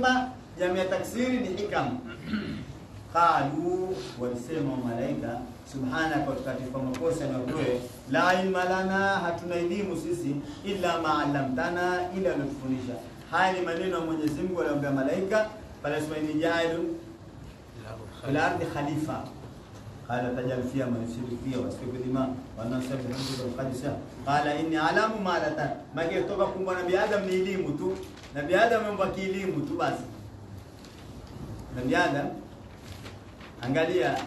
hikma jamii ya taksiri ni hikam qalu walisema wa malaika subhanaka watakatifu makosa na wewe la ilma lana hatuna elimu sisi illa ma allamtana ila alotufundisha haya ni maneno ya Mwenyezi Mungu aliyoambia malaika pale sema ni jailun fil ardi khalifa qala tajal fiha man yusiru fiha wa yasfiku dima wa nasab bihamdika wa qadisa qala inni alamu ma la ta maki kutoka kumbwa nabii Adam ni elimu tu nabii Adam ameomba kielimu tu basi nabii Adam angalia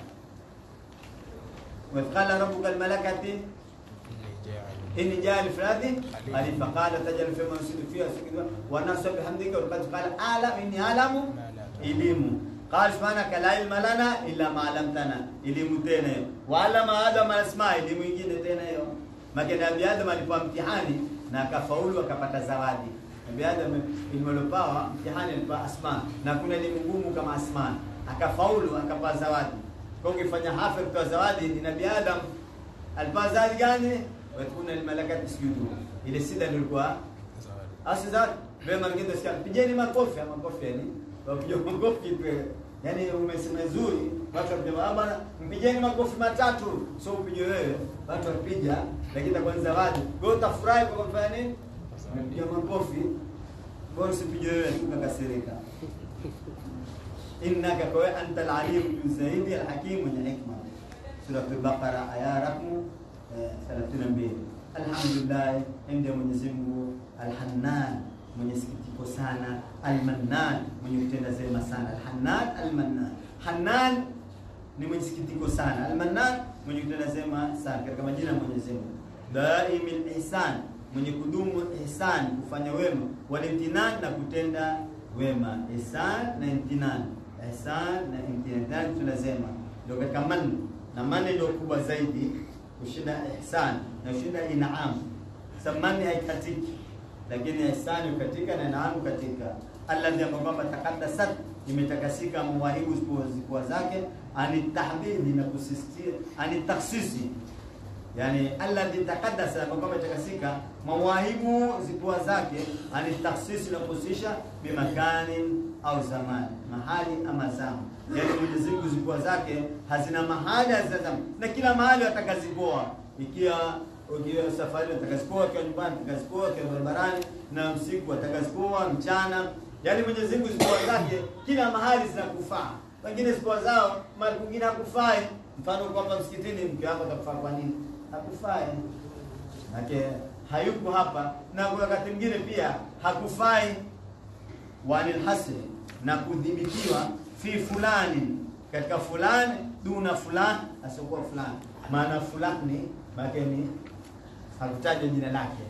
wa qala rabbuka almalakati inni jaal fi ardi khalifa qala tajal fiha man yusiru fiha wa yasfiku dima wa nasab bihamdika wa qadisa qala ala inni alamu elimu قال سبحانك لا علم لنا الا ما علمتنا elimu tena hiyo waalama adam alasma elimu nyingine tena hiyo maana nabii adam alipewa mtihani na akafaulu akapata zawadi nabii adam elimu aliyopewa mtihani alipewa asma na kuna elimu ngumu kama asma akafaulu akapewa zawadi kwa ukifanya hafidh kwa zawadi ni nabii adam alipewa zawadi gani wa kuna almalakat isjudu ile sida ndio ilikuwa asizat vema ngine sikia pigeni makofi makofi yani wapiga makofi tu yani umesema nzuri watu wapiga ah bana mpigeni makofi matatu sio upige wewe watu wapiga lakini itakuwa ni zawadi kwa hiyo utafurahi kwa kufanya nini mpiga makofi kwa hiyo usipige wewe ukakasirika innaka kwa anta al-alim zaidi al-hakim mwenye hikma sura al-baqara aya rakmu 32 alhamdulillah inda Mwenyezi Mungu al-Hannan mwenye sikitiko sana almannan mwenye kutenda zema sana alhannan almannan hannan ni mwenye sikitiko sana almannan mwenye kutenda zema sana katika majina ya Mwenyezi Mungu daimil ihsan mwenye kudumu ihsan kufanya wema walimtinan na kutenda wema ihsan na imtinan ihsan na imtinan tunasema ndio katika man na man ndio kubwa zaidi kushinda ihsan na kushinda inam samani haikatiki lakini ihsani katika na naamu katika alladhi ambao kwamba takaddasat imetakasika mawahibu zikuwa zake ani tahdidi na kusisitiza ani taksisi yani alladhi takaddasa ambao kwamba imetakasika mawahibu zikuwa zake ani taksisi na kusisha bimakani au zamani mahali ama zama yani Mwenyezi Mungu zikuwa zake hazina mahali hazina zama na kila mahali atakazipoa ikiwa ukiwa safari atakazikoa akiwa nyumbani atakazikoa akiwa barabarani na usiku atakazikoa mchana yaani Mwenyezi Mungu zikoa zake kila mahali zinakufaa wengine zikoa zao mahali kwingine hakufai mfano kwamba msikitini mke wako atakufaa kwa nini hakufai Nake hayuko hapa na wakati mwingine pia hakufai wanil hasri na kudhibitiwa fi fulani katika fulani duna fulani asiokuwa fulani maana fulani maana ni hakutajwa jina lake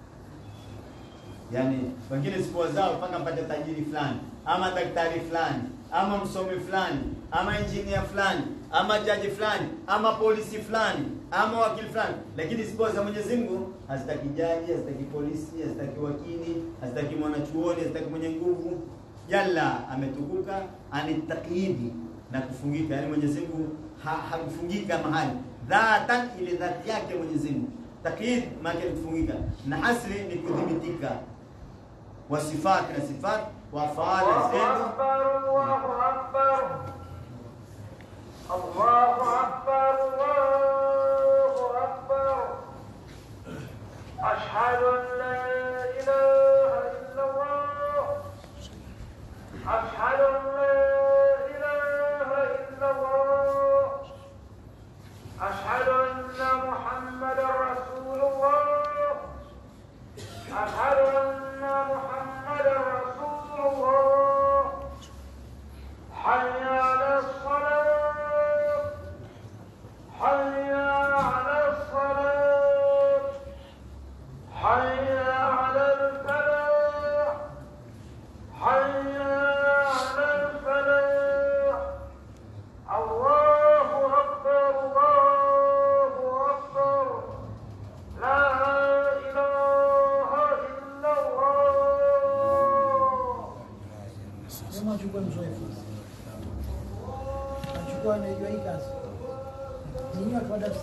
yaani wengine siku zao mpaka mpate tajiri fulani ama daktari fulani ama msomi fulani ama injinia fulani ama jaji fulani ama polisi fulani ama wakili fulani lakini siku za Mwenyezi Mungu hazitaki jaji hazitaki polisi hazitaki wakili hazitaki mwanachuoni hazitaki mwenye nguvu yalla ametukuka anitakiidi na kufungika yani Mwenyezi Mungu ha, hakufungika mahali dhatan ile dhati yake Mwenyezi Mungu takyid maana ni kufungika na hasri ni kudhibitika wa sifat na sifat wa faala الله zenu أكبر الله أكبر الله أكبر الله أكبر أشهد أن لا إله إلا الله أشهد أن لا إله إلا الله أشهد أن محمدا رسول الله أشهد أن محمدا رسول الله حي على الصلاة حي على الصلاة حي على الفلاح حي على الفلاح الله أكبر الله أكبر لا إله إلا الله Sema achukue mzoefu, achukue anayejua hii kazi, ninyi watu wa darasa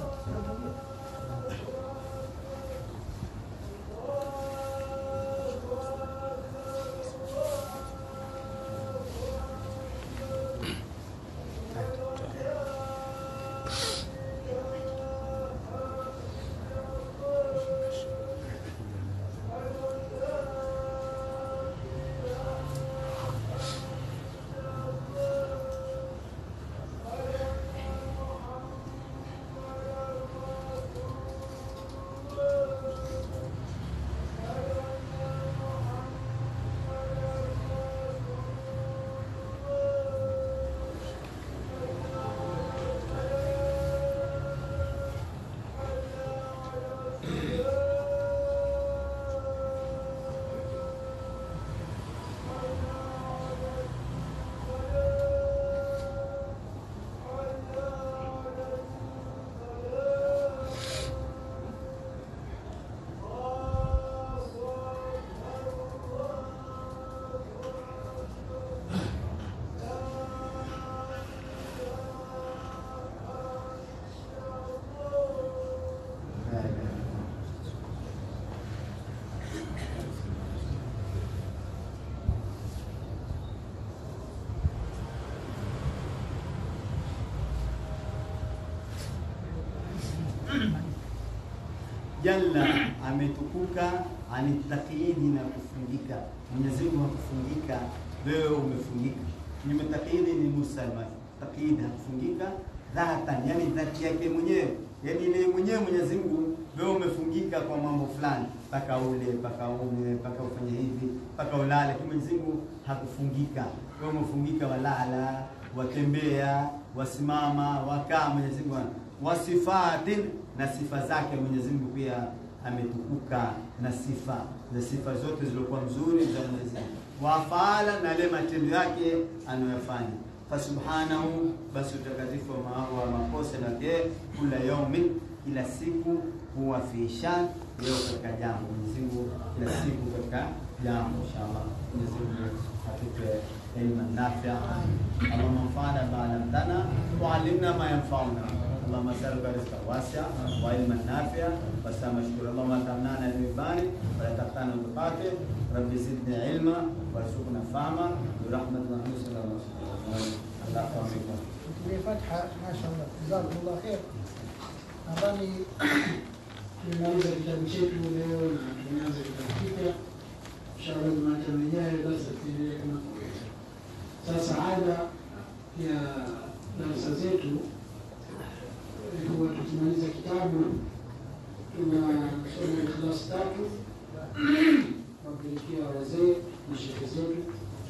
jalla ametukuka ani takyidi na kufungika. Mwenyezi Mungu hakufungika, wewe umefungika. Kinyume takyidi ni musalma, takyidi hakufungika dhatan, yani dhati yake mwenyewe, yani ile mwenyewe Mwenyezi Mungu, wewe umefungika kwa mambo fulani, mpaka ule mpaka unywe mpaka ufanye hivi mpaka ulale. Lakini Mwenyezi Mungu hakufungika, wewe umefungika, walala watembea, wasimama, wakaa. Mwenyezi Mungu wasifatin, na sifa zake Mwenyezi Mungu pia ametukuka na sifa za sifa zote zilizokuwa mzuri za Mwenyezi Mungu, wafaala na ile matendo yake anayofanya fasubhanahu, basi utakatifu wa ma- wa makosa yake, kula yaumin, kila siku huwa fi shan, leo katika jambo. Mwenyezi Mungu kila siku katika jambo, inshallah. Mwenyezi Mungu atupe ilma nafia, Allahumma anfa'na bima 'allamtana wa 'allimna ma yanfa'una اللهم اسالك رزقا واسعا وعلما نافعا وسام مشكورا اللهم لا تمنعنا بالباني ولا تقطعنا بالقاتل رب زدنا علما وارزقنا فهما برحمتك محمد صلى الله عليه وسلم الله يحفظكم Tulie Fatha, mashallah, jazakumullah khair. Nadhani Tumemaliza kitabu chetu leo na tumeanza kitabu kipya. Inshallah Jumatano ijayo darasa tuendelee kama kawaida. Sasa ada ya darasa zetu eh, huwa tukimaliza kitabu tunasoma ikhlas tatu wapelekea wazee na shehe zetu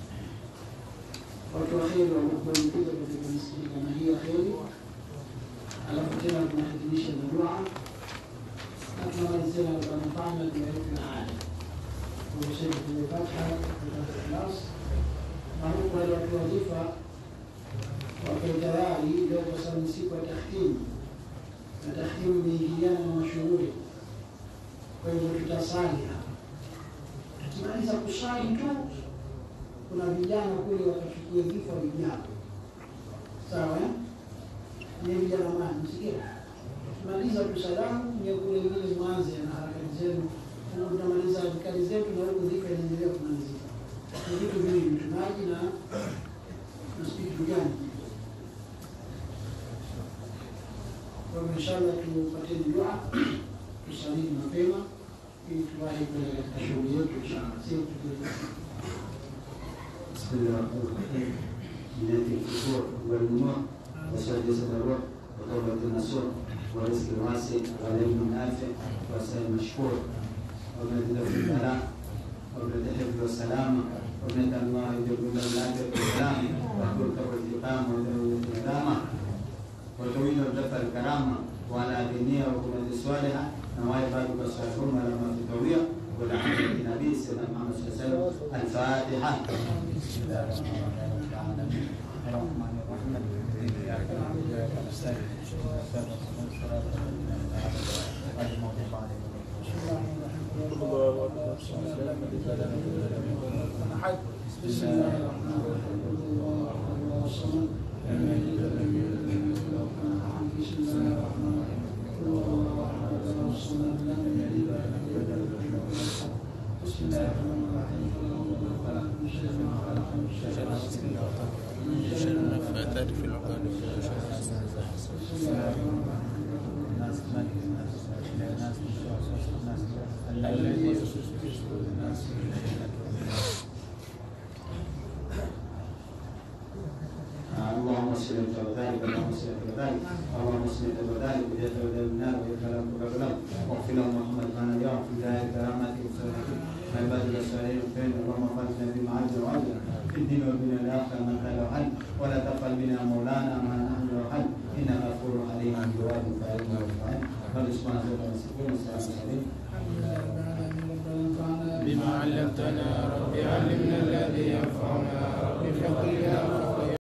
watu wa kheri wanakuamkiza katika misikiti kama hii ya kheri, alafu tena tunahitimisha na dua na tunamalizia na manufana dua yetu ya ada. Tumesheka kwenye Fatha katika Ikhlas, na huku wale watu wazifa wako tayari leo, kwa sababu ni siku ya tahtimu na tahtimu imeingiliana na mashughuli, kwa hivyo tutasali hapa. Tukimaliza kusali tu kuna vijana kule wakachukua vifo vijana, sawa eh? Ni vijana mani, msikia? Tumaliza kusalamu nye kule vile mwanze na harakati zenu, huku tunamaliza harakati zetu na huku dhika inaendelea kumalizika. Ni vitu viwili, tunaji na na spitu gani? Kwa hivyo inshallah tupateni dua, tusalini mapema ili tuwahi kwenda katika shughuli yetu inshallah, sio tukiwa بسم الله الرحمن الرحيم بنية الفتور والنور وشهد جسد الروح وتوبة النصوح ورزق واسع وعلم نافع وسائل مشكور وابنة في البلاء وابنة الحفظ والسلامة وابنة الله يجب له العافية والسلام وترك والإقامة ودولة الإقامة وتويل الدفع الكرامة وعلى دينية وكلمة الصالحة نوايا بابك الصالحون ولا ما في التوبية والعمل بالنبي سيدنا محمد صلى الله عليه وسلم الفاتحة بسم الله الرحمن الرحيم الرحمن الرحيم إياك نعبد وإياك نستعين صراط الصراط الذين أنعمت عليهم غير المغضوب عليهم بسم الله الرحمن الرحيم الله الله الصمد لم يلد ولم يولد ولم يكن له كفوا احد بسم الله الرحمن الرحيم قل هو الله احد الله الصمد لم يلد ولم يولد ولم يكن له كفوا احد بسم الله الرحمن الرحيم قل هو الله خلق من شر ما خلق من شر غاسق اذا وقب من شر النفاثات في العقد بسم الله الرحمن الرحيم الناس ملك الناس إله الناس الناس الذي يوسوس في صدور الناس اللهم صل على ذلك اللهم صل على ذلك اللهم صل على ذلك وجعل ذلك النار ويكلم كلام واغفر لهم محمد ما نبيهم في دار كرامته وسنته ما عبادك الصالحين الخير اللهم فاتنا بما عز وجل في الدين والدنيا الاخره من خير وحل ولا تقبل منا مولانا ما نحن وحل انك غفور عليم جواد فاعل وفاعل قال سبحانه وتعالى والسلام عليكم بما علمتنا رب علمنا الذي ينفعنا رب فقنا